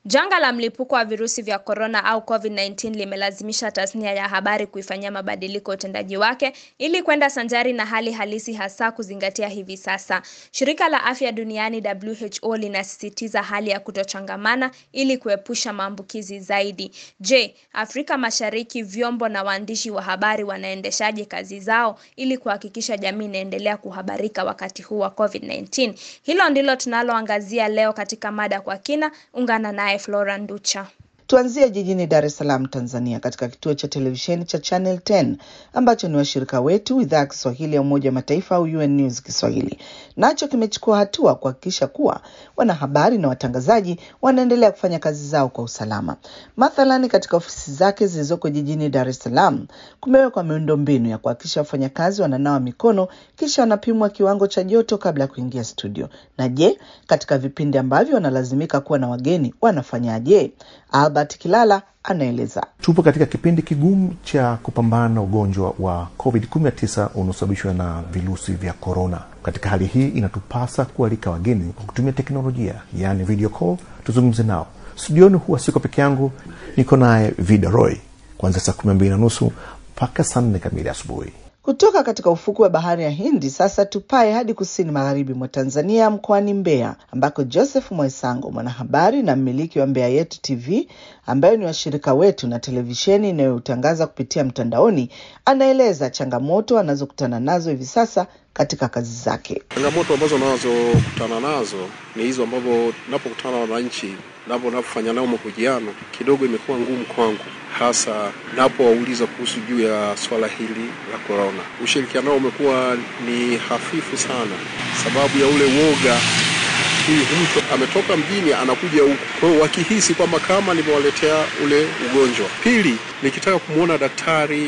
Janga la mlipuko wa virusi vya korona au COVID-19 limelazimisha tasnia ya habari kuifanyia mabadiliko utendaji wake ili kwenda sanjari na hali halisi hasa kuzingatia hivi sasa. Shirika la Afya Duniani WHO linasisitiza hali ya kutochangamana ili kuepusha maambukizi zaidi. Je, Afrika Mashariki vyombo na waandishi wa habari wanaendeshaje kazi zao ili kuhakikisha jamii inaendelea kuhabarika wakati huu wa COVID-19? Hilo ndilo tunaloangazia leo katika mada kwa kina. Ungana naye Flora Nducha. Tuanzie jijini Dar es Salaam, Tanzania, katika kituo cha televisheni cha Channel 10 ambacho ni washirika wetu idhaa ya Kiswahili ya Umoja wa Mataifa au UN News Kiswahili. Nacho kimechukua hatua kuhakikisha kuwa wanahabari na watangazaji wanaendelea kufanya kazi zao kwa usalama. Mathalani, katika ofisi zake zilizoko jijini Dar es Salaam kumewekwa miundombinu ya kuhakikisha wafanyakazi wananawa mikono kisha wanapimwa kiwango cha joto kabla ya kuingia studio. Na je, katika vipindi ambavyo wanalazimika kuwa na wageni wanafanyaje? Albert Kilala anaeleza. Tupo katika kipindi kigumu cha kupambana na ugonjwa wa COVID-19 unaosababishwa na virusi vya korona. Katika hali hii, inatupasa kualika wageni kwa kutumia teknolojia, yaani video call, tuzungumze nao. Studioni huwa siko peke yangu, niko naye Vida Roy kuanzia saa kumi na mbili na nusu mpaka saa nne kamili asubuhi. Kutoka katika ufukwe wa bahari ya Hindi sasa tupae hadi kusini magharibi mwa Tanzania, mkoani Mbeya, ambako Joseph Mwaisango, mwanahabari na mmiliki wa Mbeya Yetu TV ambayo ni washirika wetu na televisheni inayotangaza kupitia mtandaoni, anaeleza changamoto anazokutana nazo hivi sasa katika kazi zake. Changamoto ambazo nazokutana nazo ni hizo ambavyo napokutana na wananchi napo napofanya nao mahojiano kidogo imekuwa ngumu kwangu, hasa napowauliza kuhusu juu ya swala hili la korona. Ushirikiano nao umekuwa ni hafifu sana, sababu ya ule woga huyu mtu ametoka mjini anakuja huku, kwa hiyo wakihisi kwamba kama nimewaletea ule ugonjwa. Pili, nikitaka kumwona daktari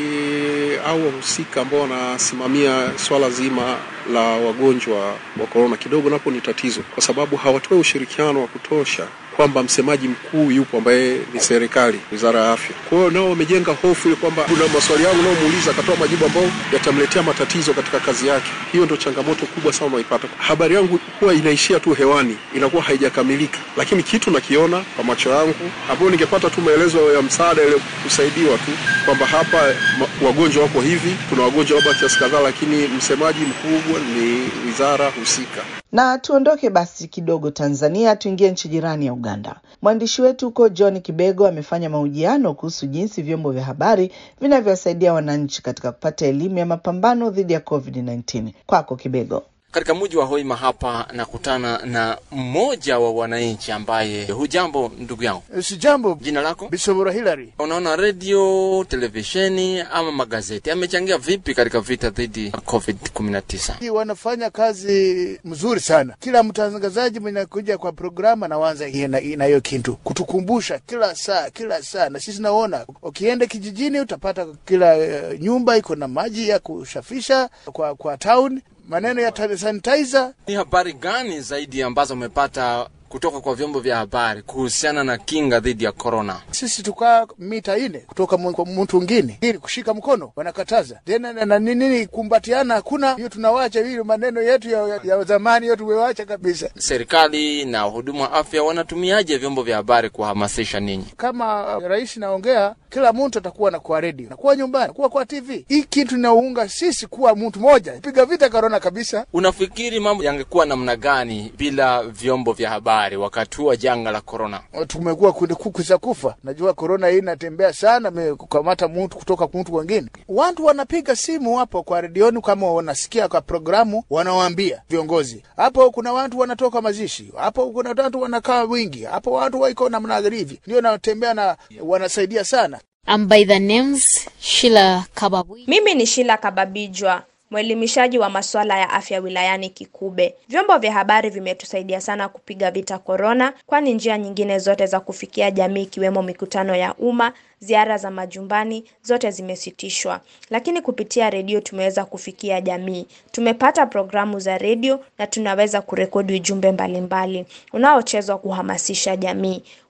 au wahusika ambao wanasimamia swala zima la wagonjwa wa korona, kidogo napo ni tatizo, kwa sababu hawatoi ushirikiano wa kutosha kwamba msemaji mkuu yupo ambaye ni serikali, wizara ya afya. Kwa hiyo nao wamejenga hofu ile kwamba kuna maswali yangu naomuuliza akatoa majibu ambayo yatamletea matatizo katika kazi yake. Hiyo ndio changamoto kubwa sana unaipata. Habari yangu huwa inaishia tu hewani, inakuwa haijakamilika, lakini kitu nakiona kwa macho yangu, ambayo ningepata tu maelezo ya msaada ile kusaidiwa tu kwamba hapa wagonjwa wako hivi, kuna wagonjwa labda kiasi kadhaa, lakini msemaji mkubwa ni wizara husika. Na tuondoke basi kidogo Tanzania, tuingie nchi jirani ya Uganda. Mwandishi wetu huko John Kibego amefanya mahojiano kuhusu jinsi vyombo vya habari vinavyowasaidia wananchi katika kupata elimu ya mapambano dhidi ya COVID-19. Kwako Kibego. Katika mji wa Hoima hapa nakutana na mmoja wa wananchi ambaye, hujambo ndugu yangu? Si jambo. Jina lako? Bisobora Hilary. Unaona, redio, televisheni ama magazeti amechangia vipi katika vita dhidi ya COVID 19? Wanafanya kazi mzuri sana. Kila mtangazaji mwenye kuja kwa programu anaanza na hiyo kintu kutukumbusha kila saa kila saa, na sisi naona ukienda kijijini utapata kila uh, nyumba iko na maji ya kushafisha kwa, kwa town maneno ya sanitizer. Ni habari gani zaidi ambazo umepata kutoka kwa vyombo vya habari kuhusiana na kinga dhidi ya korona? Sisi tukaa mita ine kutoka kwa mtu mwingine, ili kushika mkono wanakataza tena na nini, kumbatiana hakuna. Hiyo tunawacha hiyo maneno yetu ya, ya, ya zamani hiyo tumewacha kabisa. Serikali na wahudumu wa afya wanatumiaje vyombo vya habari kuhamasisha ninyi? Kama rais naongea, kila mtu atakuwa na kwa redio, nakuwa nyumbani, kuwa kwa TV. Hii kitu inaunga sisi kuwa mtu moja, piga vita korona kabisa. Unafikiri mambo yangekuwa namna gani bila vyombo vya habari wakati huu wa janga la korona? Tumekuwa kuku za kufa. Najua korona hii inatembea sana, kukamata mtu kutoka mtu wengine. Watu wanapiga simu hapo kwa redioni, kama wanasikia kwa programu, wanawaambia viongozi hapo, kuna watu wanatoka mazishi hapo, kuna watu wanakaa wingi hapo, watu waiko namna hivi, ndio natembea na wanasaidia sana. I'm by the names Sheila Kababwi. Mimi ni Sheila Kababijwa mwelimishaji wa masuala ya afya wilayani Kikube. Vyombo vya habari vimetusaidia sana kupiga vita korona, kwani njia nyingine zote za kufikia jamii ikiwemo mikutano ya umma, ziara za majumbani zote zimesitishwa, lakini kupitia redio tumeweza kufikia jamii. Tumepata programu za redio na tunaweza kurekodi ujumbe mbalimbali unaochezwa kuhamasisha jamii.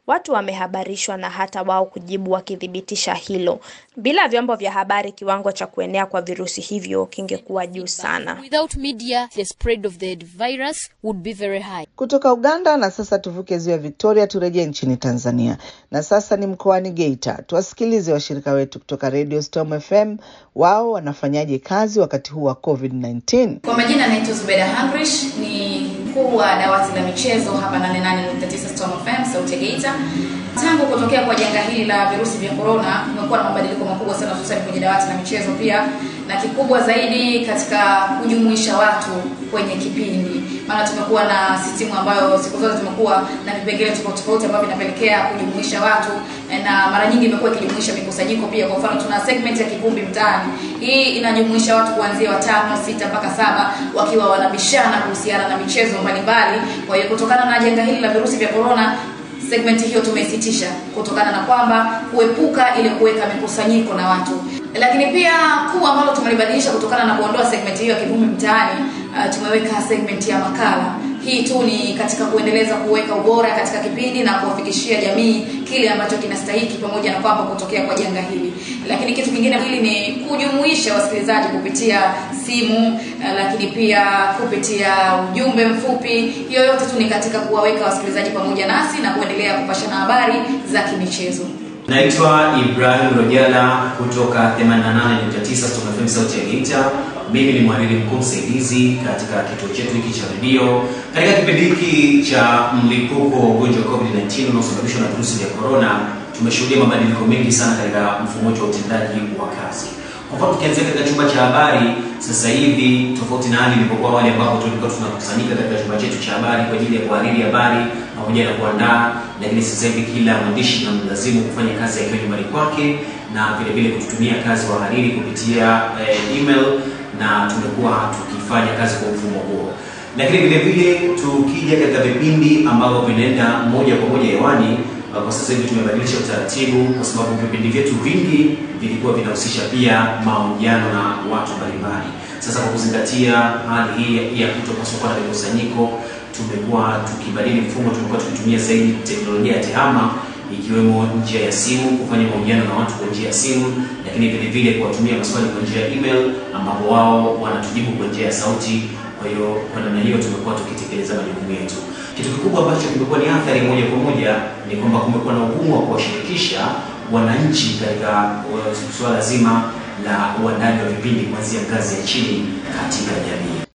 watu wamehabarishwa na hata wao kujibu wakithibitisha hilo. Bila vyombo vya habari, kiwango cha kuenea kwa virusi hivyo kingekuwa juu sana. Without media, the spread of the virus would be very high. Kutoka Uganda na sasa tuvuke ziwa Victoria turejee nchini Tanzania, na sasa ni mkoani Geita. Tuwasikilize washirika wetu kutoka Radio Storm FM, wao wanafanyaje kazi wakati huu wa COVID-19. Kwa majina anaitwa Zubeda Hangrish, ni mkuu wa dawati la michezo hapa 88.9 Storm FM sauti ya Geita. Tangu kutokea kwa janga hili la virusi vya corona, kumekuwa na mabadiliko makubwa sana, hususani kwenye dawati la michezo pia, na kikubwa zaidi katika kujumuisha watu kwenye kipindi. Maana tumekuwa na sistimu ambayo siku zote tumekuwa na vipengele tofauti tofauti ambavyo vinapelekea kujumuisha watu, na mara nyingi imekuwa ikijumuisha mikusanyiko pia. Kwa mfano, tuna segment ya kivumbi mtaani. Hii inajumuisha watu kuanzia watano, sita mpaka saba wakiwa wanabishana kuhusiana na michezo mbalimbali. Kwa hiyo kutokana na janga hili la virusi vya corona segmenti hiyo tumeisitisha kutokana na kwamba kuepuka ile kuweka mikusanyiko na watu, lakini pia kuu ambalo tumelibadilisha kutokana na kuondoa segmenti hiyo ya kivumbi mtaani, uh, tumeweka segmenti ya makala. Hii tu ni katika kuendeleza kuweka ubora katika kipindi na kuwafikishia jamii kile ambacho kinastahiki, pamoja na kwamba kutokea kwa janga hili. Lakini kitu kingine hili ni kujumuisha wasikilizaji kupitia simu, uh, lakini pia kupitia ujumbe mfupi. Hiyo yote tu ni katika kuwaweka wasikilizaji pamoja nasi na kuendelea kupashana habari za kimichezo. Naitwa Ibrahim Rojala kutoka 88.9 Storm FM sauti ya Geita. Mimi ni mhariri mkuu msaidizi katika kituo chetu hiki cha redio. Katika kipindi hiki cha mlipuko wa ugonjwa wa COVID-19 unaosababishwa na virusi vya corona, tumeshuhudia mabadiliko mengi sana katika mfumo wetu wa utendaji wa kazi. Kwa mfano tukianzia katika chumba cha habari sasa hivi, tofauti na hali ilipokuwa awali ambapo tulikuwa tunakusanyika katika chumba chetu cha habari kwa ajili ya kuhariri habari pamoja na kuandaa, lakini sasa hivi kila mwandishi na mlazimu kufanya kazi akiwa nyumbani kwake na vile vile kututumia kazi wahariri kupitia eh, email na tumekuwa tukifanya kazi kwa mfumo huo, lakini vile vile tukija katika vipindi ambavyo vinaenda moja kwa moja hewani kwa sasa hivi tumebadilisha utaratibu kwa sababu vipindi vyetu vingi vilikuwa vinahusisha pia mahojiano na watu mbalimbali. Sasa kwa kuzingatia hali hii ya kutopaswa kuwa na mikusanyiko, tumekuwa tukibadili mfumo, tumekuwa tukitumia zaidi teknolojia ya tehama ikiwemo njia ya simu, kufanya mahojiano na watu kwa njia ya simu, lakini vile vile kuwatumia maswali kwa njia ya email, ambapo wao wanatujibu kwa njia ya sauti. Kwa hiyo kwa namna hiyo tumekuwa tukitekeleza majukumu yetu. Kitu kikubwa ambacho kimekuwa ni athari moja kwa moja ni kwamba kumekuwa na ugumu wa kuwashirikisha wananchi katika suala zima la uandaji wa vipindi kuanzia ngazi ya chini katika jamii.